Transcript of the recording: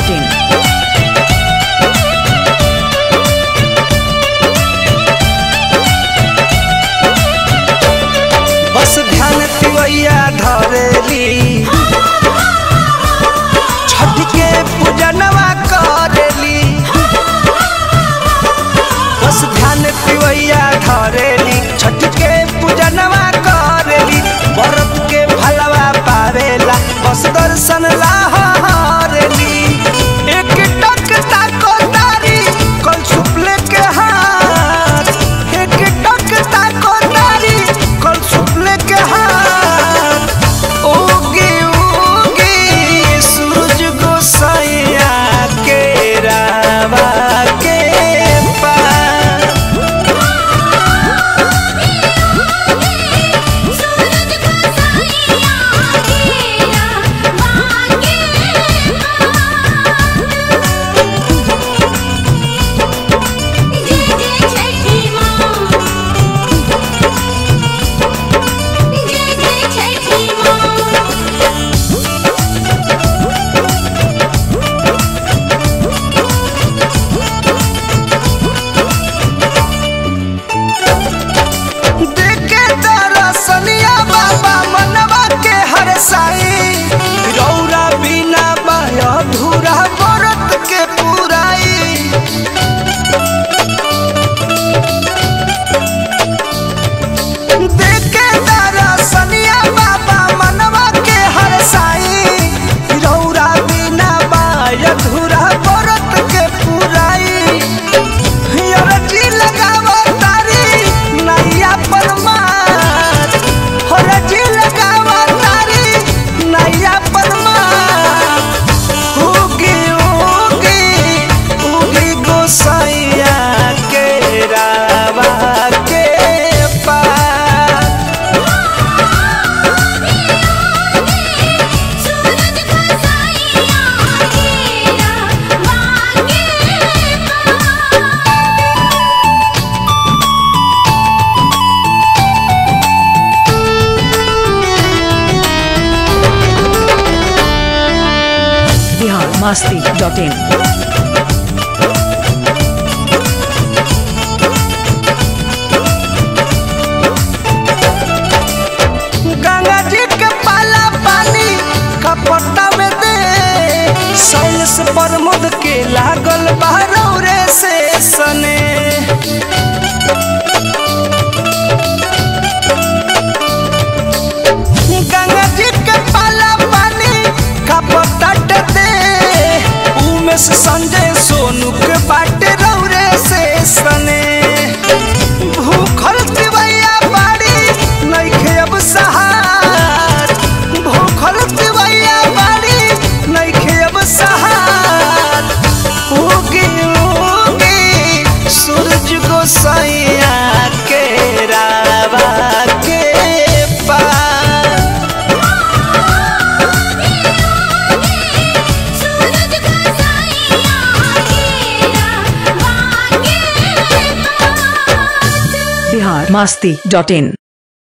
in. बस ध्यान तिवैया धरेली छठ के पूजनवा करेली बस ध्यान तिवैया धरेली छठ के पूजनवा करेली व्रत के भलवा पावेला बस दर्शन ला हरेली एक टक ताको तारी कल सुपले के हाथ एक टक ताको तारी कल सुपले के हाथ उगी उगी सूरज गोसाइया के रावा के पार देखे दरसनिया बाबा मनवा के हर साई रौरा बिना बाया धूरा व्रत के पुराई देखे दरसनिया बाबा मनवा के हर साई रौरा बिना बाया धूरा व्रत के पुराई हरजी लगावो तारी नैया परमार हरजी लगावो तारी नैया परमार उगी उगी उगी गोसाइया के रावा के पार biharmasti.in. गंगा जी के पाला पानी कपटा में दे साइंस प्रमोद के लागल बहरौरे से सने गंगा जी के पाला पानी कपटा दे उमेश संजय सोनू के बाटे रौरे से सने भूखल तिवैया बाड़ी नइखे अब सहार भूखल तिवैया बाड़ी नइखे अब सहार उगी उगी सूरज गोसाइया के रावा के पार biharmasti.in.